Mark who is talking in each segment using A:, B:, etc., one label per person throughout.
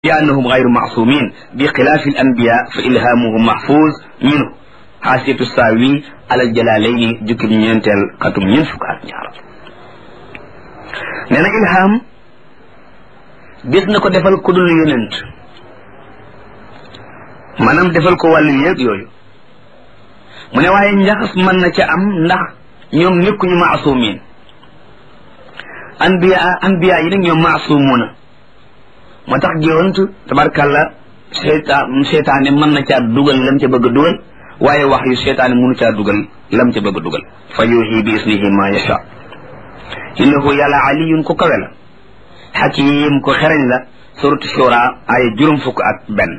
A: لأنهم غير معصومين بخلاف الأنبياء فإلهامهم محفوظ منه حاشية الساوي على الجلالين جكب ñentel xatum ñen fuk ak ñaar neena ilham gis na ko defal ku dul yonent manam defal ko wàllu yëg yooyu mu ne waaye njaxas mën na ca am ndax ñoom nekkuñu maasumin anbiya anbiya yi nag ñoom maasumuna moo tax géwant tabarkàlla seytaan seytaane mën na caa dugal lam ca bëgg a dugal waaye wax yu seytaane mënu caa dugal lam ca bëgg a dugal fa yuuxi bi isnihi ma yasha innahu yàlla aliyun ko kawe la xakim ko xereñ la suratu shura ay juróom fukk ak benn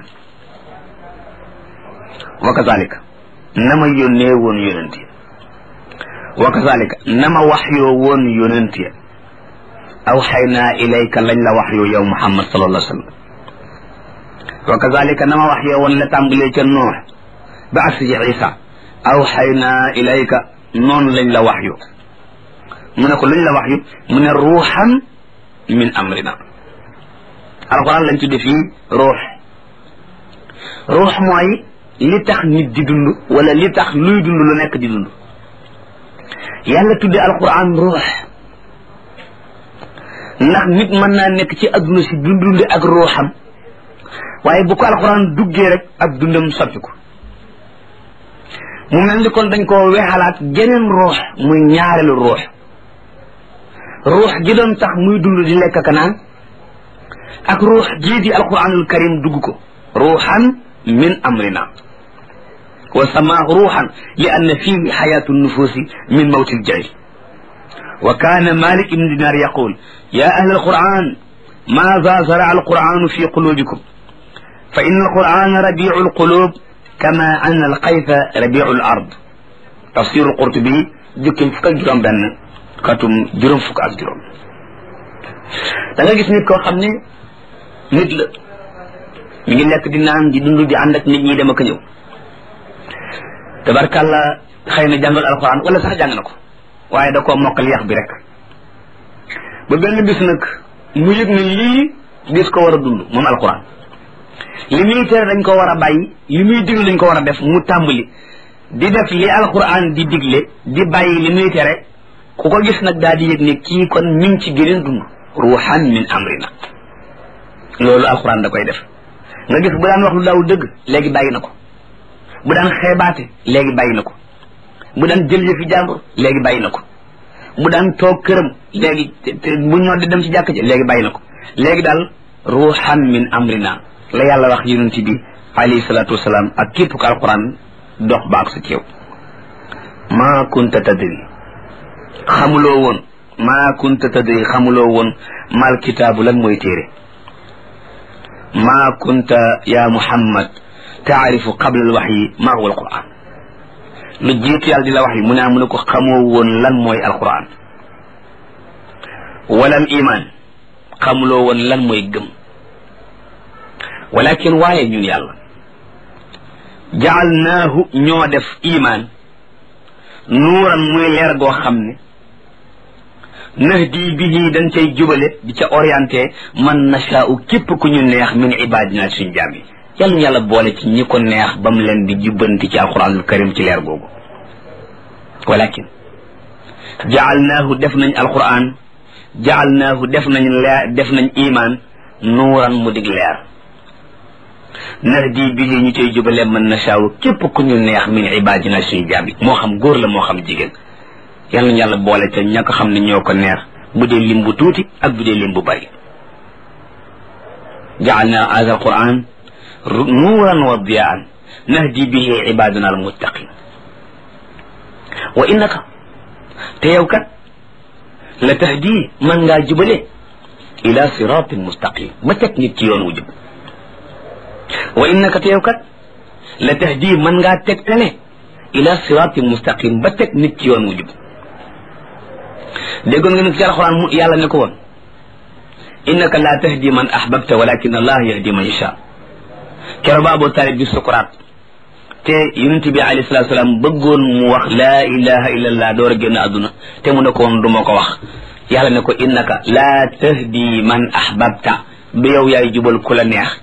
A: wa kazalika na ma yónnee woon yonent ya wa kazalika na ma wax yoo woon yonent ya awxaynaa ilayka lañ la wax yoo yow muhammad sallallahu alayhi wa sallam wa kazalika na ma wax yoo woon la tàmbalee ca noox ba agsi ci isa awxaynaa ilayka noonu lañ la wax yu mu ne ko luñ la wax yu mu ne ruuxan min amrina alquran lañ tudde fii ruux ruux mooy li tax nit di dund wala li tax luy dund lu nekk di dund yàlla tudde alquran ruux ndax nit mën naa nekk ci adduna si dundundi ak ruuxam waaye bu ko alquran duggee rek ak dundam soppi ko mu mel ni kon dañ koo weexalaat geneen ruux muy ñaareelu ruux ruux gi doon tax muy dund di lekk ka naan ak ruux jii di alquranul karim dugg ko ruuxan min amrina wa samaahu ruuxan li anna fihi xayaatu nufuusi min mawti ljahil wa kaana malik ibn dinar yaqul ya ahla alquran maada zara alquranu fi qulubikum fa inna alqurana rabiu alqulub kama anna alqayfa rabiu alard tafsir alqurtubi jukkim fukk ak juróom benn katum juróom fukk ak juróom da nga gis nit koo xam ne nit la mi ngi lekk di naan di dund di ànd ak nit ñi dem ak ñëw tabarkàlla xëy na jàngal alquran wala sax jàng na ko waaye da koo mokkal yax bi rek ba benn bis nag mu yëg ne lii gis ko war a dund moom alquran li muy tere dañ ko war a bàyyi li muy digle dañ ko war a def mu tàmbali di def li alquran di digle di bàyyi li muy tere ku ko gis nag daal di yëg ne kii kon mi ngi ci geneen dund ruuxan min amrina loolu alquran da koy def nga gis bu daan wax lu daaw dëgg léegi bàyyi na ko bu daan xeebaate léegi bàyyi na ko bu daan jël yëfi jàmbur léegi bàyyi na ko bu daan toog këram léegi bu ñoo di dem ci jàkk ji léegi bàyyi na ko léegi daal ruuxan min amrina la yàlla wax yonent bi alayhi salaatu wasalaam ak képp ko alquran dox baak sa ceew maa kunta tadri xamuloo woon maa kunta tadri xamuloo woon mal kitaabu lan mooy téere maa kunta ya muhammad taarifu qabla al waxyi maa huwa alquran lu jiitu yàlla di la wax yi mu ne mu ne ko xamoo woon lan mooy alquran walam iman xamuloo woon lan mooy gëm walakin waaye ñun yàlla jaalnaahu ñoo def iman nuuran muy leer goo xam ne nahdi bihi dañ cay jubale di ca orienté man nashaau képp ku ñu neex min ibadina suñ jaam yi yàlla yàlla boole ci ñi ko neex ba mu leen di jubbanti ci alquranul karim ci leer googu walakin jaalnaahu def nañ alquran jaalnaahu def nañ leer def nañ iman nuuran mu dig leer nahdi bihi ñu cay jubale man nashaau képp ku ñu neex min ibadina suñ jaam yi moo xam góor la moo xam jigéen yàlla nañu yàlla boole ca ña ko xam ne ñoo ko neex bu dee lim bu tuuti ak bu dee lim bu bari jaalna hada alquran nuuran wa diyaan nahdi bihi ibadana almuttaqin wa innaka te yow kat la tahdi man ngaa jubale ila siratin mustaqim ba teg nit ci yoon wu jub wa innaka te yow kat la tahdi man ngaa tegtale ila siratin mustaqim ba teg nit ci yoon wu jub déggoon nga nag ci alxuraan mu yàlla ne ko woon innaka la tahdi man ahbabta walakin allah yahdi man yasha kero ba abu talib bi sukuraat te yonent bi alayhi salatu salaam bëggoon mu wax laa ilaha illa allah door a génn àdduna te mu ne ko woon du ma ko wax yàlla ne ko innaka la tahdi man ahbabta du yow yaay jubal ku la neex